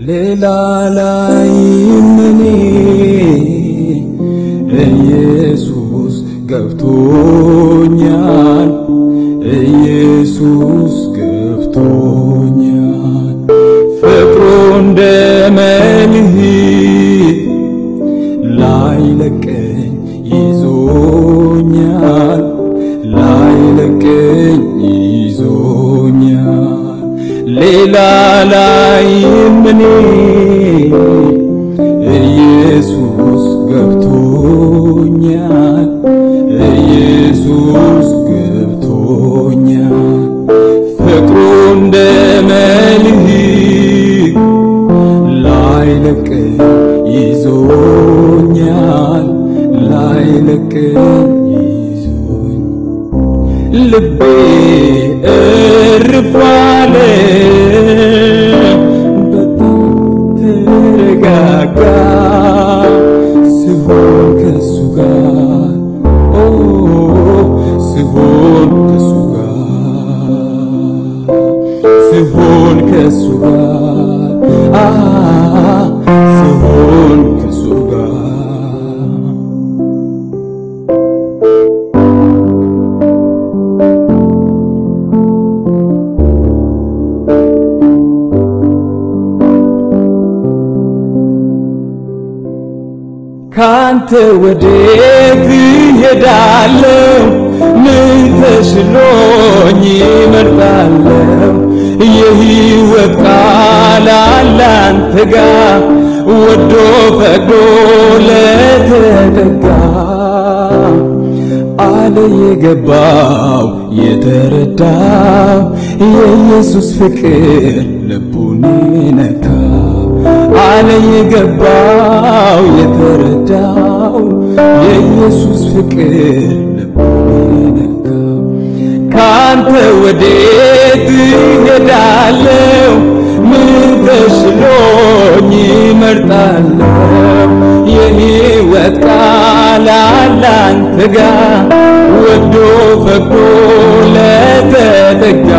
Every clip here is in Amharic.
ሌላ ላይም እኔ ኢየሱስ ገብቶኛል ኢየሱስ ገብቶኛል ፍቅሩ እንደ መልህቅ ላይለቀኝ ይዞኛል ላይለቀኝ ይዞኛል ሌላ ላይም እኔ ኢየሱስ ገብቶኛል ኢየሱስ ገብቶኛል ፍቅሩ እንደ መልህቅ ላይለቀኝ ይዞኛል ላይለቀኝ ይዞኝ ልቤ እርፍ አለ በጣም ተረጋጋ ስሆን ከሱ ጋር ኦ ስሆን ከሱ ጋር ስሆን ከሱ ጋር አ ስሆን ከሱ ጋር ካንተ ወዴት እሄዳለሁ? ምን ተሽሎኝ እመርጣለሁ? የሕይወት ቃል አለ አንተ ጋ ወዶ ፈቅዶ ለተጠጋ አለ የገባው የተረዳው የኢየሱስ ፍቅር ልቡን ነካ አለ የገባው የተረዳው የኢየሱስ ፍቅር ልቡን ነካ ካንተ ወዴት እሄዳለሁ? ምን ተሽሎኝ እመርጣለሁ? የሕይወት ቃል አለ አንተ ጋ ወዶ ፈቅዶ ለተጠጋ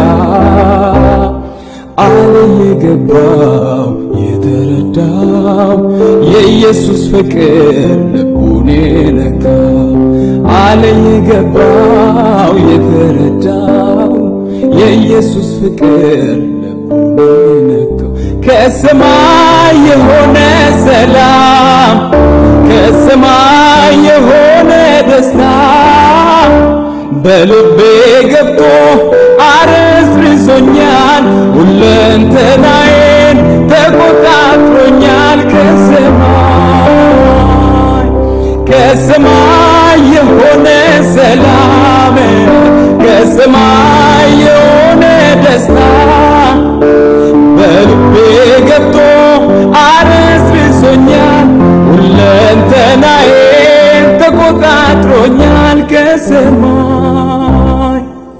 አለ የገባው የተረዳው የኢየሱስ ፍቅር ልቡን ነካው አለ የገባው የተረዳው የኢየሱስ ፍቅር ልቡን ነካው ከሰማይ የሆነ ሰላም ከሰማይ የሆነ ደስታ በልቤ ገብቶ አረስርሶኛል ሁለንተናዬን ተቆጣጥሮኛል ከሰማይ ከሰማይ የሆነ ሰላም ከሰማይ የሆነ ደስታ በልቤ ገብቶ አረስርሶኛል ሁለንተናዬን ተቆጣጥሮኛል ከሰማይ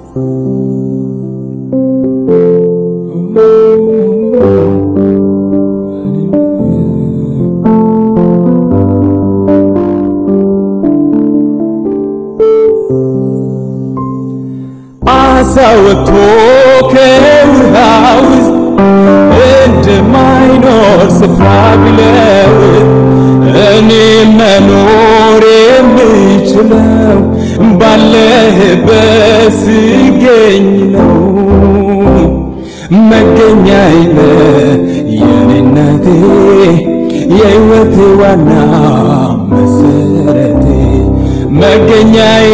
አሳ ወጥቶ ከውሃ ውስጥ እንደማይኖር ስፍራ ቢለውጥ እኔ መኖር የምችለው ባለህበት ስገኝ ነው። መገኛዬ የኔነቴ የሕይወቴ ዋና መሰረቴ መገኛዬ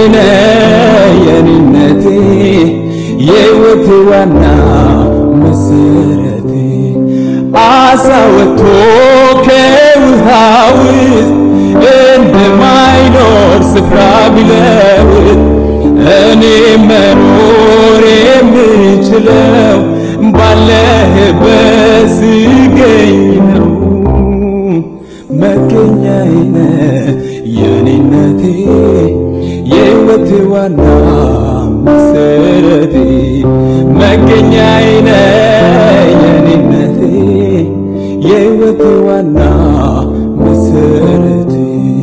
የኔነቴ የሕይወቴ ዋና መሰረቴ አሳ ወጥቶ ከውሃ ውስጥ እንደማይኖር ስፍራ ቢለውጥ እኔ መኖር የምችለው ባለህበት ስገኝ ነው። መገኛዬ የኔነቴ የሕይወቴ ዋና መሰረቴ መገኛዬ የኔነቴ የሕይወቴ ዋና መሰረቴ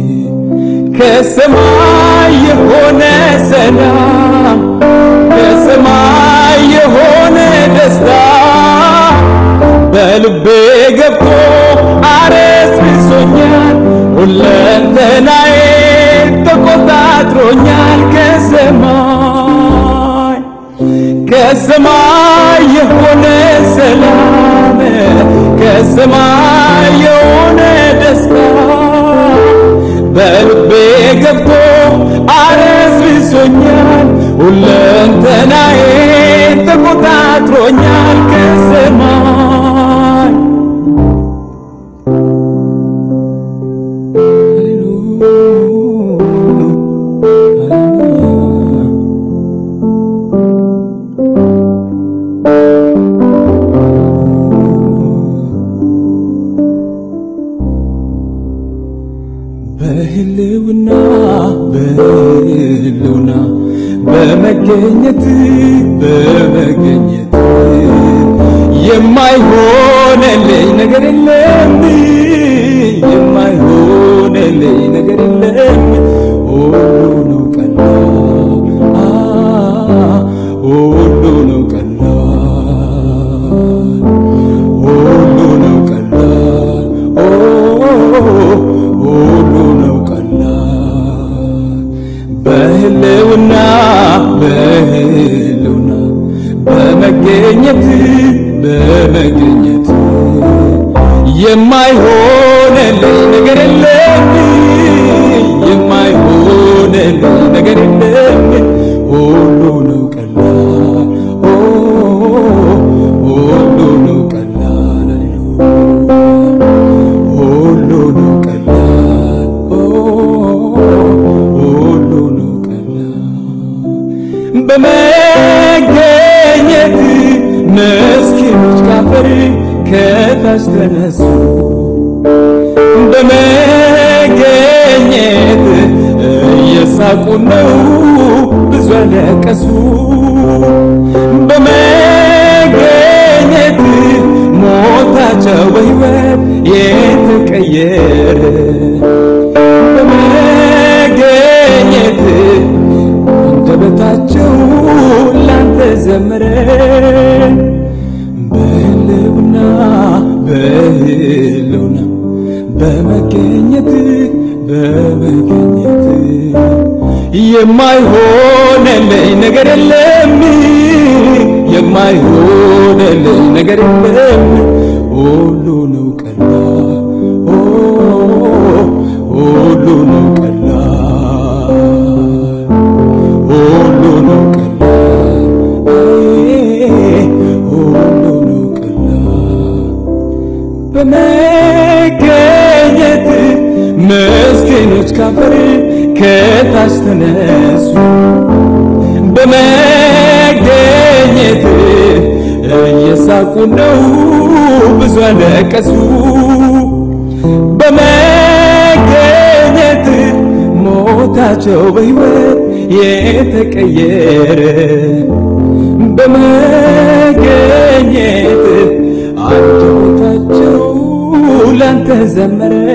ከሰማይ የሆነ ሰላም ከሰማይ የሆነ ደስታ በልቤ ገብቶ ከሰማይ የሆነ ሰላም ከሰማይ የሆነ ደስታ በልቤ ገብቶ አረስርሶኛል ሁለንተናዬ ተቆጣጥሮኛል ከሰማይ በህልውና በህልውና በመገኘት በመገኘት የማይሆነልኝ ነገር የለም የማይሆነልኝ ነገር የለም ሁሉ ነው ቀላል ሁሉ ነው ቀላል ሁሉ ነው ቀላል ሁሉ ነው ቀላል በህልውና በህልውና በመገኘት በመገኘት የማይሆነልኝ ነገር የለም የማይሆነልኝ ነገር የለም ሁሉ ነው ቀላል ሁሉ ነው ቀላል ሁሉ ነው ቀላል ሁሉ ነው ቀላል በመገኘት ምስኪኖች ካፈር ከታች ተነሱ በመገኘት እየሳቁ ነው ብዙ ያለቀሱ በመገኘት ሞታቸው በሕይወት የተቀየረ በመገኘት አንደበታቸው ላንተ ዘመረ በህልውና በህልውና በመገኘት በመገኘት የማይሆነልኝ ነገር የለም የማይሆነልኝ ነገር የለም ሁሉ ነው ቀላል ሁሉ ነው ቀላል ሁሉ ነው ቀላል ሁሉ ነው ቀላል በመገኘት ምስኪኖች ካፈር ከታች ተነሱ በመገኘት እየሳቁ ነው ብዙ አለቀሱ በመገኘት ሞታቸው በሕይወት የተቀየረ በመገኘት አንደበታቸው ላንተ ዘመረ